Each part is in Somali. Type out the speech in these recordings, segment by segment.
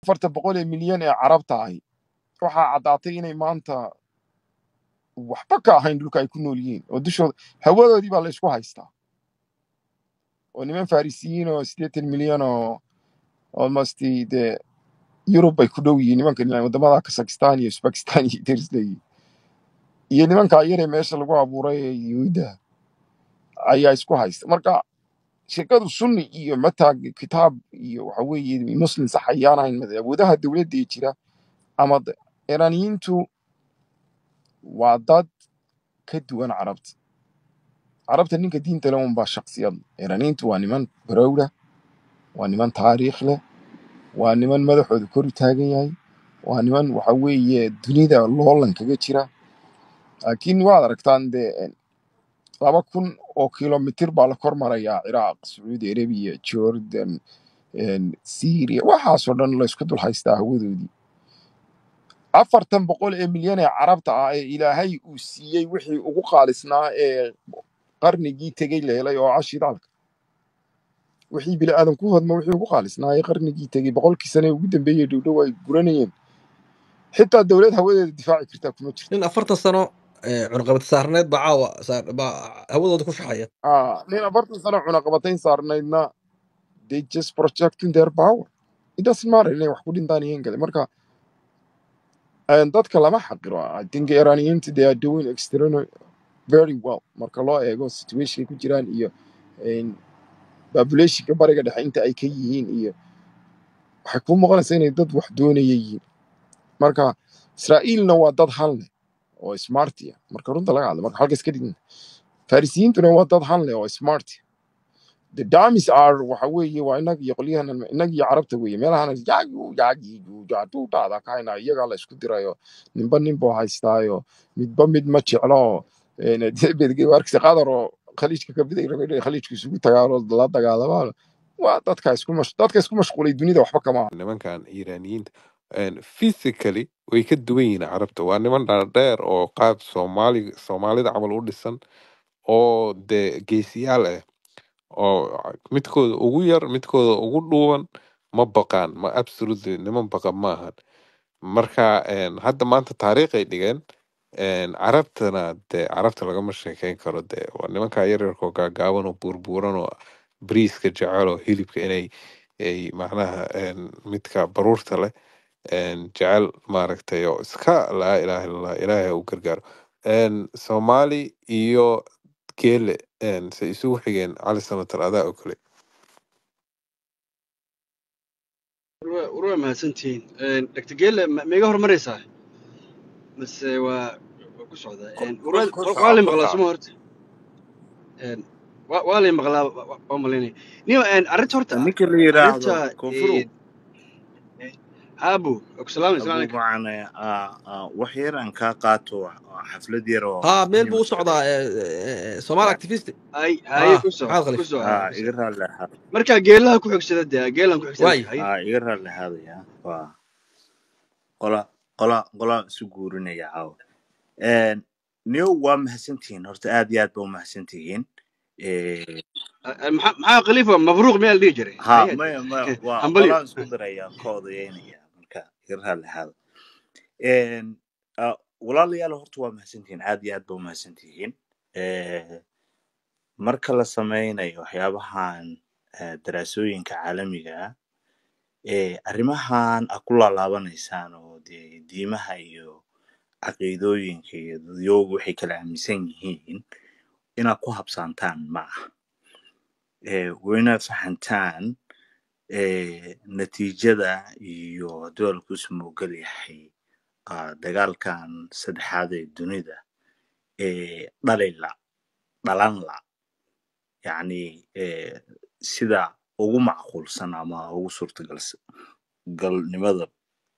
afarta boqol ee milyan ee carabta ahi waxaa caddaatay inay maanta waxba ka ahayn dhulka ay ku nool yihiin oo dushooda hawadoodii baa la isku haystaa oo niman farisiyiin oo siddeetan milyan oo almost dee yurub bay ku dhow yihiin nimankan wadamada kazakistan iyo uzbekistan iyo derisleyi iyo nimankaa yaree meesha lagu abuuray ee yuhuudda ayaa isku haysta marka shirkadu sunni iyo mataag kitaab iyo waxa weeye muslim sax ayaan ahayn made awoodaha dowladda ee jira ama d- iraniyiintu waa dad ka duwan carabta carabta ninka diinta leh unbaa shaksiyad iraniyiintu waa niman barowra waa niman taariikh leh waa niman madaxooda kor u taagan yahay waa niman waxa weeye dunida loolan kaga jira laakiin waad aragtaan dee laba kun oo kilomitir baa la kor marayaa ciraaq sacuudi arabiya jordan syria waxaasoo dhan la isku dul haystaa hawadoodii afartan boqol ee milyan ee carabta ah ee ilaahay uu siiyey wixii ugu qaalisnaa ee qarnigii tegey leelay oo ah shidaalka wixii bini aadan ku hodma wixii ugu qaalisnaa ee qarnigii tegey boqolkii sane ee ugu dambeeyey dhowdhow ay guranayeen xitaa dowlad hawadeeda difaaci kartaa kuma jirto nin afartan sano ee, cunaqabad saarneed baa caawa saar- baa hawadooda ku shaxaya Ah, nin afartan sano cunaqabatayn saarnaydna they just projecting their power it doesn't matter inay wax ku dhintaan iyo in kale marka eh, dadka lama xaqiro i think iraniyiinta they are doing extraordinary very well marka loo eego situationka ku jiraan iyo en, populationka bariga dhexe inta ay ka yihiin iyo waxay kuu muuqanaysaa inay dad wax doonaya yihiin marka israa'iilna waa dad hal leh oo smartia marka runta laga hadla marka halka iska dhigna farisiyiintuna waa dad hal leh oo smart the dummies are waxa weeye waa inag iyo qolyahan inag iyo carabta weeye meelahan yaagu yaagigu jaatuutaada kahayna iyagaa la isku dirayo ninba ninbuu haystaayo midba mid ma jeclo bedgewarkisa qadar oo khaliijka ka biday rabay inay khaliijka isugu tagaano la dagaalamaan waa dadka isku mash dadka isku mashquulay dunida waxba kama aha nimankan iiraaniyiinta een, physically way ka duwan yihiin carabta waa niman dhaadheer oo qaab soomaali soomaalida camal u dhisan oo dee geesiyaal ah oo midkooda ugu yar midkooda ugu dhuuban ma baqaan ma absolutely niman baqa ma ahan marka een, hadda maanta taariikhay dhigeen een, carabtana dee carabta lagama sheekeyn karo dee waa nimanka yaryarkoo gaagaaban oo buurbuuran oo bariiska jecel oo hilibka inay ay macnaha een, midka baruurta leh een, jecel maaragtay oo iska laa ilaaha illallah ilaahay ha u gargaaro een, soomaali iyo geele een, se isugu xigeen cali samatar adaa oo kale war waa mahadsantihiin dr geele ma ma iga hormaraysaa mase waa waa ku socdaa ku Een, ku war- ku war- soco waa lay ku maqlaa soco suma horta Een, waa waa lay maqlaa wa- wa- waa malaynaya niyo een, arrinta horta ninka la yiraahdo arrinta koonfuru een, aabu ku salaamay abu salaam calaykum macane ah, ah, wax yar aan kaa qaato ah, xaflad yar oo haa meel muhiim buu u ah socdaa ee, ee, ee, soomaali activist hay haye haa ku soco maxamed ku khaliif soco ah, ku iga soco raalli ahaada marka geelaha ku xigsada dee geelan ku xigsana waay haye ah, iga raalli ahaadaya waa qola qola qola isu guurinaya caawa Een, new waa mahadsantihiin horta aad iyo aad ba u mahadsantihiin Eh, maxaa maxaa khaliifa mabruuq miyaa la dhihi jiray ha haye maya maya waa hambalyo qolaan isku diraya ka odayeynaya marka iga raalli ahaada Een, ah, walaalayaal horta waa mahadsantihiin aad iyo aad ba u mahadsantihiin Eh, marka la sameynayo waxyaabahan eh, daraasooyinka caalamiga ah eh, arrimahan a ku laalaabanaysaan oo dee diimaha iyo caqiidooyinka iyo dadyoogu waxay kala aaminsan yihiin inaad ku habsaantaan ma aha Eh, waa inaad fahantaan eh, natiijada iyo hadduu alkuusu moogel yahay ah, dagaalkan saddexaad ee dunida ee dhalila dhalan la yacni eh, sida ugu macquulsan ama ugu suurtagalnimada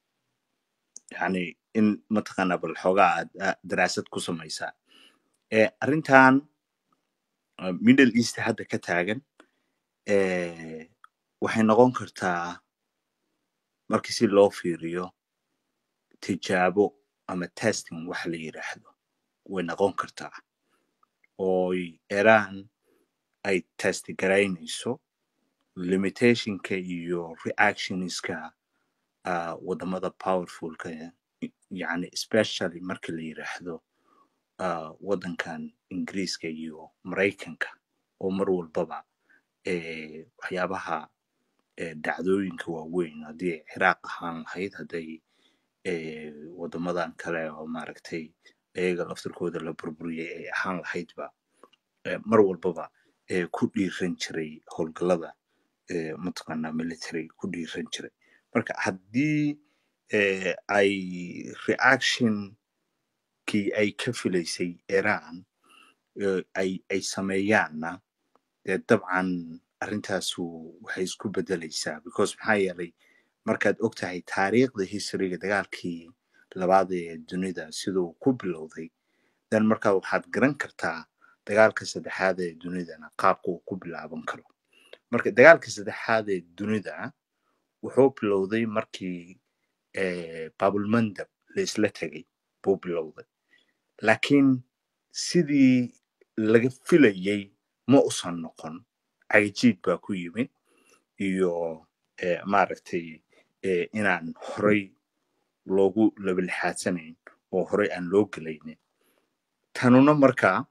yani in mataqaana bal xoogaa aad aad daraasad ku samaysaa Eh, arrintan uh, middle east hadda ka taagan eh, waxay noqon kartaa markii si loo fiiriyo tijaabo ama testing waxa la yiraahdo way noqon kartaa ooy iran ay test garaynayso limitationka iyo reactionska ah, wadamada powerfulka yani especially marka la yiraahdo ah, wadankan ingiriiska iyo maraykanka oo mar walbaba eh, waxyaabaha eh, dhacdooyinka waaweyn haddii ay ciraaq ahaan lahayd hadday eh, wadamadan kale oo maaragtay iyaga laftirkooda la burburiyey ay ahaan lahaydba eh, mar walbaba eh, ku dhiiran jiray howlgallada eh, mataqaanaa military ku dhiiran jiray marka haddii eh, ay reactionkii ay ka filaysay iran eh, ay ay sameeyaanna dee dabcan arrintaasu waxay isku bedelaysaa because maxaa yeelay markaad og tahay taariikhda historyga dagaalkii labaad ee dunida siduu ku bilowday dan markaa waxaad garan kartaa dagaalka saddexaad ee dunidana qaabka uu ku bilaaban karo marka dagaalka saddexaad ee dunida wuxuu bilowday markii eh, babulmandab la isla tegay buu bilowday laakiin sidii laga filayey ma usan noqon cagajiid baa ku yimid iyo eh, maaragtay eh, inaan horey loogu labalixaadsanayn oo horey aan loo gelaynin tanuna markaa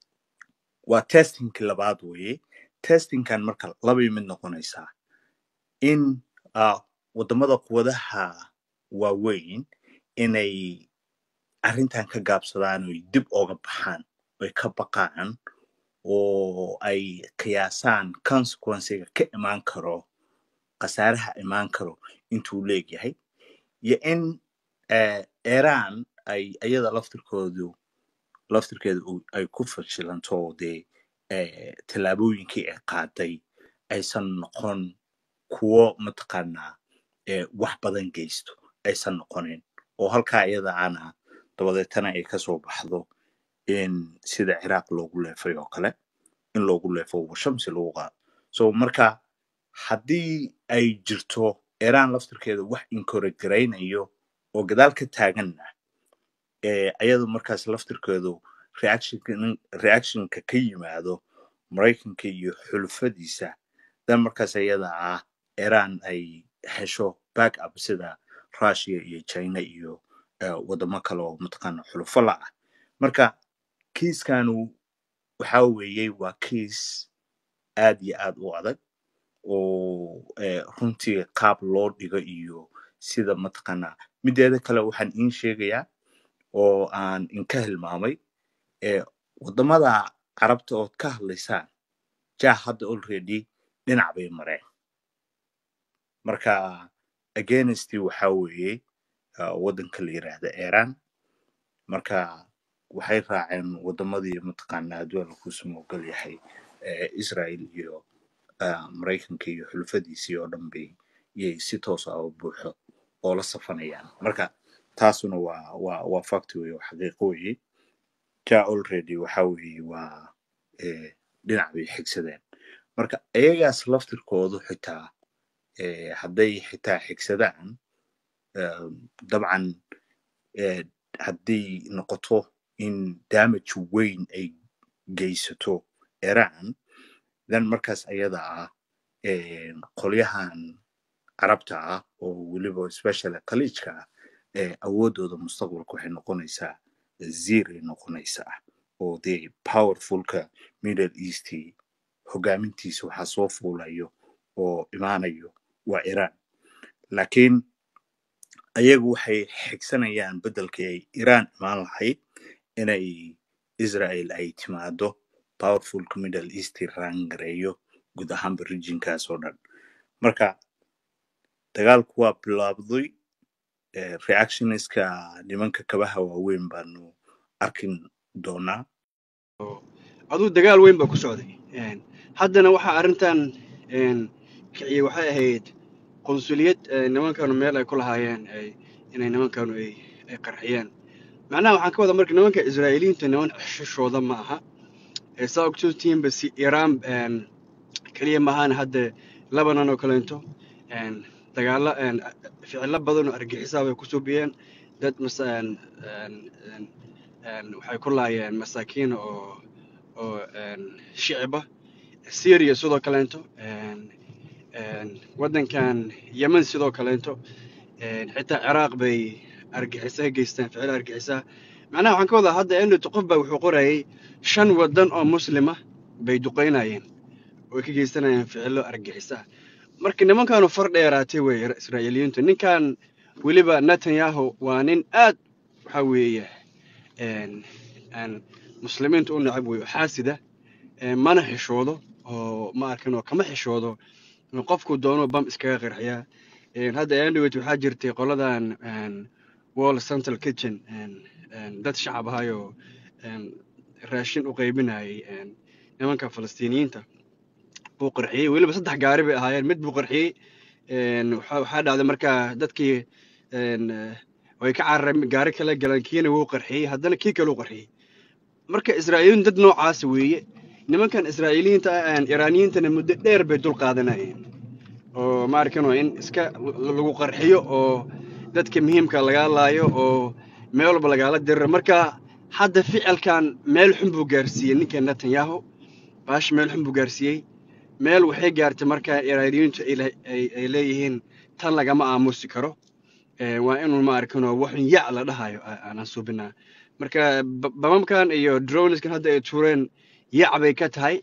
waa testingki labaad weeye testingkan marka labay mid noqonaysaa in uh, wadamada quwadaha waaweyn inay arrintan ka gaabsadaan oy dib ooga baxaan oy ka baqaan oo ay qiyaasaan consequencega ka imaan karo khasaaraha imaan karo intuu leegyahay iyo in eh, iran ay iyada laftirkoodu laftirkeeda uu- ay ku fashilanto oo dee eh, tallaabooyinkii ay qaaday aysan noqon kuwo mataqaanaa eh, wax badan geysto aysan noqonin oo halkaa iyada ana dabadeetana ay kasoo baxdo in sida ciraaq loogu leefay oo kale in loogu leefo shamsi lagu qaado so marka haddii ay jirto iran laftirkeeda wax inkoraggaraynayo oo gadaal ka taaganna eh, ayadu markaas laftirkeedu reactionka reactionka ka yimaado maraykanka iyo xulufadiisa dan markaas ayada ah iran ay hesho back up sida russia iyo china iyo eh, wadamo kale oo mataqaana xulufo la ah marka kiiskanu waxa weeye waa kiis aad iyo aad u adag oo eh, runtii qaab loo dhigo iyo sida mataqaanaa mideeda kale waxaan iin sheegayaa oo aan inka hilmaamay eh, wadamada carabta ood ka hadlaysaan ja hadda already dhinac bay mareen marka against waxa weeye uh, wadanka la yiraahda iran marka waxay raaceen wadamadii mataqaanaa adduunka ku samogol yahay eh, israel iyo uh, maraykanka iyo xulufadiisii oo dhan bay yay si toos ah oo buuxo oo la safanayaan marka taasuna waa waa waa fact weye oo xaqiiqo weye ja already waxa weeye waa eh, dhinac bay xigsadeen marka iyagaas laftirkoodu xitaa eh, hadday xitaa xigsadaan eh, dabcan eh, hadday noqoto in damage weyn ay geysato iran then markaas ayada ah eh, qolyahan carabta ah oo weliba especially khaliijka ah eh, awoodooda mustaqbalka waxay noqonaysaa ziray noqonaysaa oo dee powerfulka middle east hogaamintiisa waxaa soo fuulayo oo imaanayo waa iran laakiin ayagu waxay xigsanayaan beddelkii ay iran imaan lahayd inay israel ay timaado powerfulka middle east raangareeyo guud ahaanba regionkaas oo dhan marka dagaalku waa bilaabday eh, reactionska nimanka kabaha waaweyn baanu arkin doonaa aduu dagaal weyn baa ku socday Een, haddana waxaa arrintan een, kiciyey waxay ahayd qunsuliyad ee, nimankanu meel ay ku lahaayeen ay inay nimankanu ay ay qarxiyeen macnaha waxaan ka wadaa marka nimanka israa'iiliyiinta niman xishooda ma aha ee saa ogsoontihiinba si iiraan een, keliya maahan hadda lebanon oo kaleento een, dagaalo een, ficilo badan oo argixisaa bay ku subiyeen dad mas een, een, een, een, waxay ku laayeen masaakiin oo oo een, shiciba syria sidoo kaleento een, een, waddankan yemen sidoo kaleento Een, xitaa ciraaq bay argixisa ka geystaan ficil argixisa macnaha waxaan ka wadaa hadda endhowto qof baa wuxuu qorayay shan waddan oo muslima bay duqeynayeen oo ay ka geysanayeen ficilo argixisa marka nimankaanu far dheeraatay wey israa'iiliyiintu ninkan weliba netanyahu waa nin aad waxa weeye een, aan muslimiinta u necab wey oo xaasida een, mana xishoodo oo ma arkin oo kama xishoodo in qofku doono bam iskaga qarxiyaa Een, hadda andhowet waxaa jirtay qoladan een, wall central kitchen een, een, dad shacab ahayoo een, raashin u qaybinayay een, nimanka falastiiniyiinta buu qarxiyey weliba saddex gaari bay ahaayeen mid buu qarxiyey een, waxaa waxaa dhacday markaa dadkii een, eh, way ka carareen gaari kale galeen kiina wuu qarxiyey haddana kii kale u qarxiyey marka israa'iiliin dad noocaas weeye nimankan israa'iiliyiinta ah een, iraaniyiintana muddo dheer bay dul qaadanayeen oo ma arkin in iska l- lagu qarxiyo oo dadka muhiimka lagaa laayo oo meel walba lagaala diriro marka hadda ficilkan meel xun buu gaarsiiyey ninka netanyahu baash meel xun buu gaarsiiyey meel waxay gaartay markaa iraaniyiintu ay le- ay- ay leeyihiin tan lagama aamusi karo Ee, waa inuu ma arkinoo waxun yac la dhahayo aa- aanan suubinaa marka ba- bamamkan iyo droneskan hadda ay tuureen yac bay ka tahay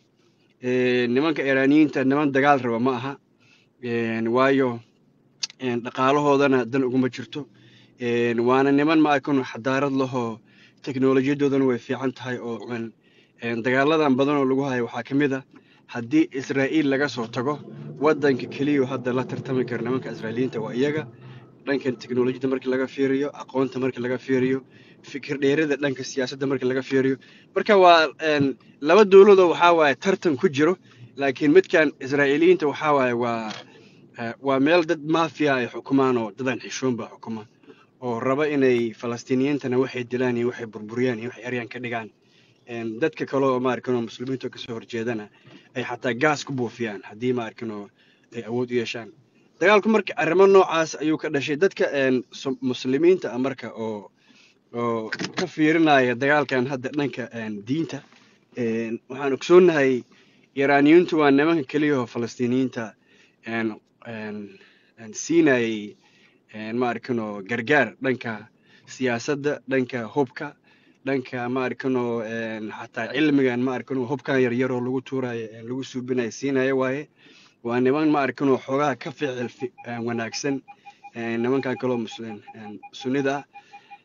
Ee, nimanka iraaniyiinta niman dagaal raba ma aha Een, waayo een, dhaqaalahoodana dan uguma jirto Een, waana niman ma arkin xadaarad lahoo teknolojiyadoodana way fiican tahay oo een, een, dagaaladan badan oo lagu hayo waxaa ka mid a haddii israa'iil laga soo tago waddanka keliya hadda la tartami kara nimanka israa'iiliyiinta waa iyaga dhankan teknolojiyada markii laga fiiriyo aqoonta markii laga fiiriyo fikir dheerida dhanka siyaasadda markii laga fiiriyo marka waa een, laba dowladoo waxaa waaye tartan ku jiro laakiin midkan israa'iiliyiinta waxaa waaye waa eh, waa meel dad maafiya ay xukumaan oo dadan xishoon baa xukuma oo raba inay falastiiniyiintana waxay dilaan iyo waxay burburiyaan iyo waxay eryaan ka dhigaan Een, dadka kale oo maarkin oo muslimiinta kasoo horjeedana ay xataa gaas ku buufiyaan haddii maarkin oo ay awood u yeeshaan dagaalku marka arrimo noocaas ayuu ka dhashay dadka een, so- muslimiinta ah marka oo oo ka fiirinaya dagaalkan hadda dhanka een, diinta een, waxaan ogsoonnahay iraaniyiintu waa nimanka keliya oo falastiiniyiinta een, een, een, siinayay een, ma arkinoo gargaar dhanka siyaasadda dhanka hubka dhanka ma arkinoo een, xataa cilmigan ma arkinoo hubkan yaryar oo lagu tuurayo een, lagu suubinayo siinaya waaye waa niman ma arkinoo xoogaha ka ficil fi- een, wanaagsan een, nimankan kaloo muslim een, sunnida ah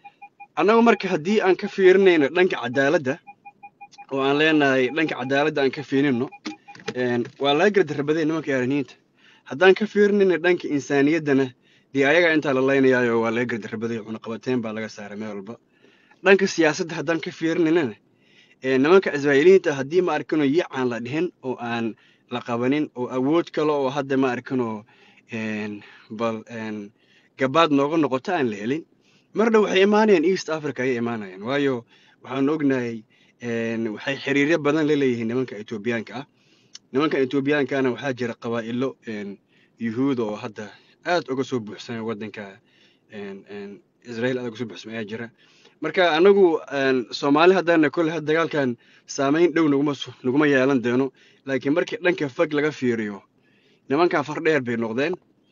annagu marka haddii aan ka fiirinayno dhanka cadaaladda oo aan leenahay dhanka cadaaladda aan ka fiirino een, waa laga gardarrabaday nimanka iraaniyiinta haddaan ka fiirinayno dhanka insaaniyaddana dee ayaga intaa la laynayaayo waa laga gardarrabaday cunaqabateyn baa laga saaray meel walba dhanka siyaasadda haddaan ka fiirinaynana ee, nimanka israa'iiliyiinta haddii ma arkino yacaan la dhihin oo aan la qabanin oo awood kale oo hadda ma arkino een, bal een, gabaad nooga noqoto aan la helin marna waxay imaanayaan east africa ayay imaanayaan waayo waxaanu ognahay een, waxay xiriiryo badan la leeyihiin nimanka etoobiyaanka ah nimanka etoobiyaankaana waxaa jira qabaa'ilo een, yuhuud oo hadda aad uga soo buuxsamay waddanka een, een, israel aad uga soo buuxsamay ayaa jira marka anagu een, soomaali haddaana kole had dagaalkan saameyn dhow naguma su- naguma yeelan doono laakiin markii dhanka fog laga fiiriyo nimankan far dheer bay noqdeen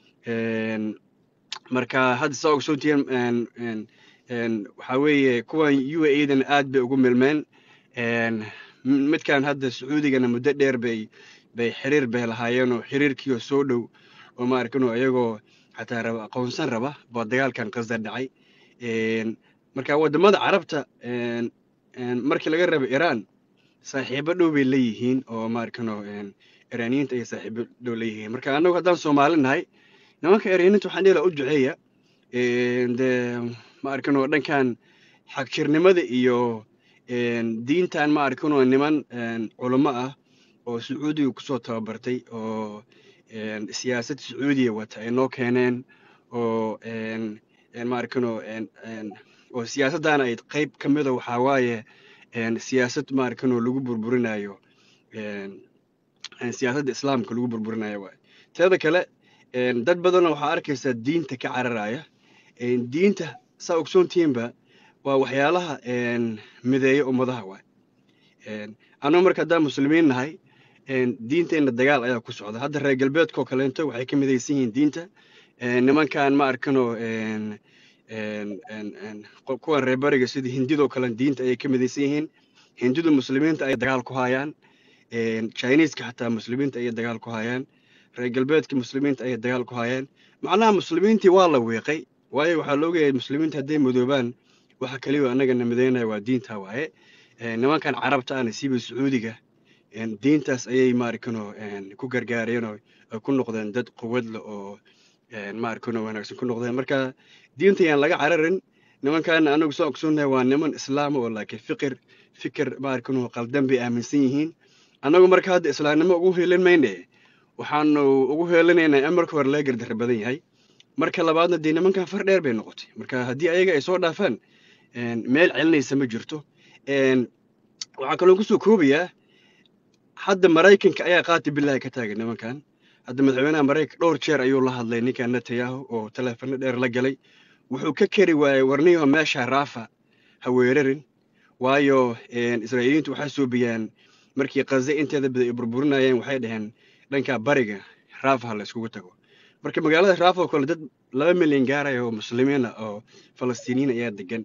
Een, marka hadda saa ogsoontihiin een, een, een, waxaa weeye kuwan u a e dan aad bay ugu milmeen Een, m- midkan hadda sacuudigana muddo dheer bay bay xiriir bay lahaayeen oo xiriirkiioo soo dhow oo ma arkinoo iyagoo xataa raba aqoonsan raba baa dagaalkan qasda dhacay Een, marka wadamada carabta een, een, markii laga rabo iran saaxiibo dhow bay leeyihiin oo ma arkino een, iraaniyiinta ayay saaxiibo dhow leeyihiin marka annagu haddaan soomaali nahay nimanka iraaniyiinta waxaan dhihi lahaa u duceeya Een, dee ma arkino dhankan xagjirnimada iyo een, diintan ma arkino niman een, culamo ah oo sacuudiga kusoo tababartay oo een, siyaasad sacuudiya wata ay noo keeneen oo een, een, ma arkino een, een, oo siyaasaddan ay qayb ka mida waxaa waaye een, siyaasad ma arkino lagu burburinayo een, een, siyaasadda islaamka lagu burburinayo waaye teeda kale een, dad badanoo waxaa arkaysaa diinta ka cararaya Een, diinta saa ogsoontihiinba waa waxyaalaha een, mideeya ummadaha waay Een, annagu marka haddaan muslimiin nahay een, diinteenna dagaal ayaa ku socda hadda reer galbeedkoo kaleento waxay ka midaysan yihiin diinta Een, nimankan ma arkano een, een, een, een, qo- kuwan reer bariga sida hindidoo kale diinta ayay ka midaysan yihiin hindidu muslimiinta ayay dagaal ku hayaan een, chineeska xataa muslimiinta ayay dagaal ku hayaan reer galbeedka muslimiinta ayay dagaal ku hayaan macnaha muslimiintii waa la weeqay waayo waxaa la ogayahay muslimiinta hadday madoobaan waxa kaliya annagana midaynaya waa diinta waaye Een, nimankan carabta ahna siiba sacuudiga een, diintaas ayay maarkano ku gargaareen oo ay ku noqdeen dad quwad leh oo een, maarkano wanaagsan ku noqdeen marka diinta yaan laga cararin nimankan anagu soo ogsoonnahay waa niman islaam oo laakiin fikir fikir maarkano qaldan bay aaminsan yihiin annagu marka hadda islaamnimo ugu heelin mayne waxaanu ugu heelinaynaa in marka hore laga gardarra badan yahay marka labaadna dee nimankan far dheer bay noqotay marka haddii ayaga ay soo dhaafaan een, meel celinaysa ma jirto Een, waxaa kaloo kusoo koobayaa hadda maraykanka ayaa qaati billahi ka taagan nimankan hadda madaxweynaha maraykanka dhowr jeer ayuu la hadlay ninkan netanyahu oo taleefano dheer la galay wuxuu ka keri waayey warniyo meesha raafa ha weerarin waayo een, israa'iiliyiintu waxay suubiyaan markii qaze inteeda badan ay burburinayeen waxay dhaheen dhanka bariga raafa ha la iskugu tago marka magaalada raafa oo kale dad laba milyan gaaraya oo muslimiin ah oo falastiiniyiin ayaa degan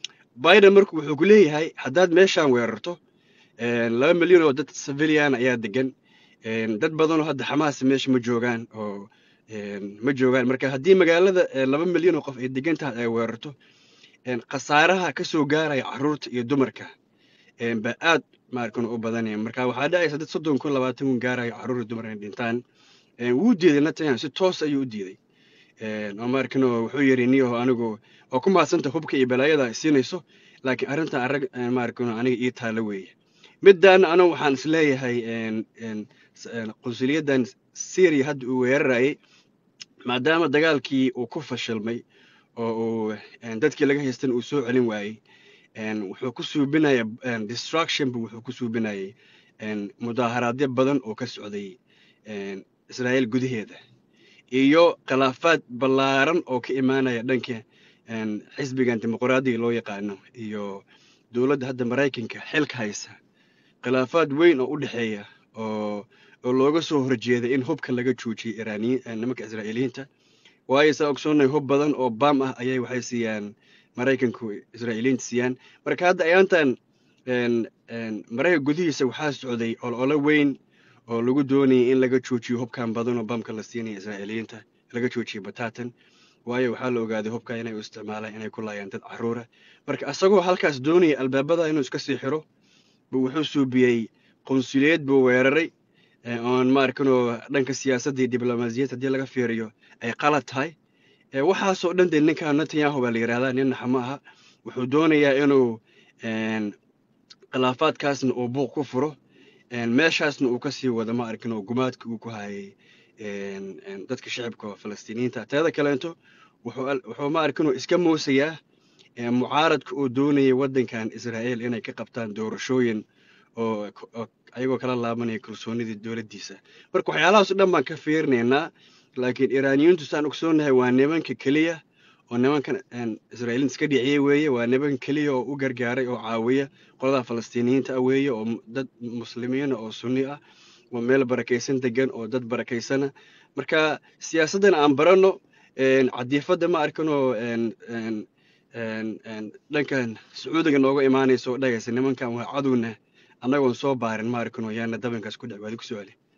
biden marku wuxuu ku leeyahay haddaad meeshaan weerarto een, laba milyan oo dad civilian ayaa degan een, dad badanoo hadda xamaas meesha ma joogaan oo een, ma joogaan marka haddii magaalada ee, laba milyan oo qof ay degan tahay ay weerarto een, khasaaraha ka soo gaaraya caruurta iyo dumarka een, baa aad maarkan u badanaya marka waxaa dhacaysa dad soddon kun labaatan kun gaaraya caruur iyo dumar inay dhintaan Een, wuu diiday netanyahu si toos ayuu u diiday Een, oo maarkan wuxuu yidhi niyaho anigu waa ku mahadsanta hubka iyo balaayada ay siinayso laakiin arrintan arag maarkan aniga ii taalo weeye middaana anigu waxaan isleeyahay een, een, s- een, qunsuliyaddan syria hadda uu weerarayay maadaama dagaalkii uu ku fashilmay oo uu een, dadkii laga haystan uu soo celin waayey een, wuxuu ku suubinaya een, destruction buu wuxuu ku suubinayay een, mudaaharaadyo badan oo ka socday een, israa'iil gudaheeda iyo khilaafaad ballaaran oo ka imaanaya dhanka een, xisbigan dimuqraadiga loo yaqaano iyo dowladda hadda maraykanka xilka haysa khilaafaad weyn oo u dhexeeya oo oo looga soo horjeeda in hubka laga joojiyo iraaniyiin eh, nimanka israa'iiliyiinta waayo saa ogsoonnahay hub badan oo baam ah ayay waxay siiyaan maraykanku israa'iiliyiinta siiyaan marka hadda ayaantan een, een, maraykanka gudihiisa waxaa socday olole weyn oo lagu doonayay in laga joojiyo hubkan badan oo bamka la siinaya israa'iiliyiinta laga joojiyo batatan waayo waxaa la ogaaday hubka inay u isticmaalaan inay ku laayaan dad caruura marka asagoo halkaas doonaya albaabada inuu iska sii xiro buu wuxuu suubiyey qunsuliyad buu weeraray ee oon ma arkinoo dhanka siyaasadda iyo diblomaasiyadda haddii laga fiiriyo ay qalad tahay ee waxaasoo dhan dee ninkan netanyahu baa la yidhahdaa nin naxa ma aha wuxuu doonayaa inuu een, khilaafaadkaasna uu buuq ku furo een, meeshaasna uu kasii wado ma arkin oo gumaadka uu ku hayay een, een, dadka shacibka oo falastiiniyiinta teeda kaleento wuxuu al- wuxuu ma arkinoo iska moosayaa ee, mucaaradka uu doonayay waddankan israa'iil inay ka qabtaan doorashooyin oo oo ayagoo kala laabanaya kalsoonidii dowladdiisa marka waxyaalahaas o dhan baan ka fiirinaynaa laakiin iraaniyiintu saan ogsoonahay waa nimanka keliya oo nimankan een, israa'iiliinta iska dhiciyey weeye waa nimanka keliya oo u gargaaray oo caawiya qolada falastiiniyiinta ah weeye oo mu- dad muslimiina oo sunni ah oo meel barakaysan degan oo dad barakaysana marka siyaasaddan aan baranno een, cadiifadda ma arkanoo een, een, een, een, dhankan sacuudiga nooga imaanaysa oo dhagaysa nimankan waa cadowna annagoon soo baarin ma arkanoo yaana dabinkaas ku dhec waadi ku soo celi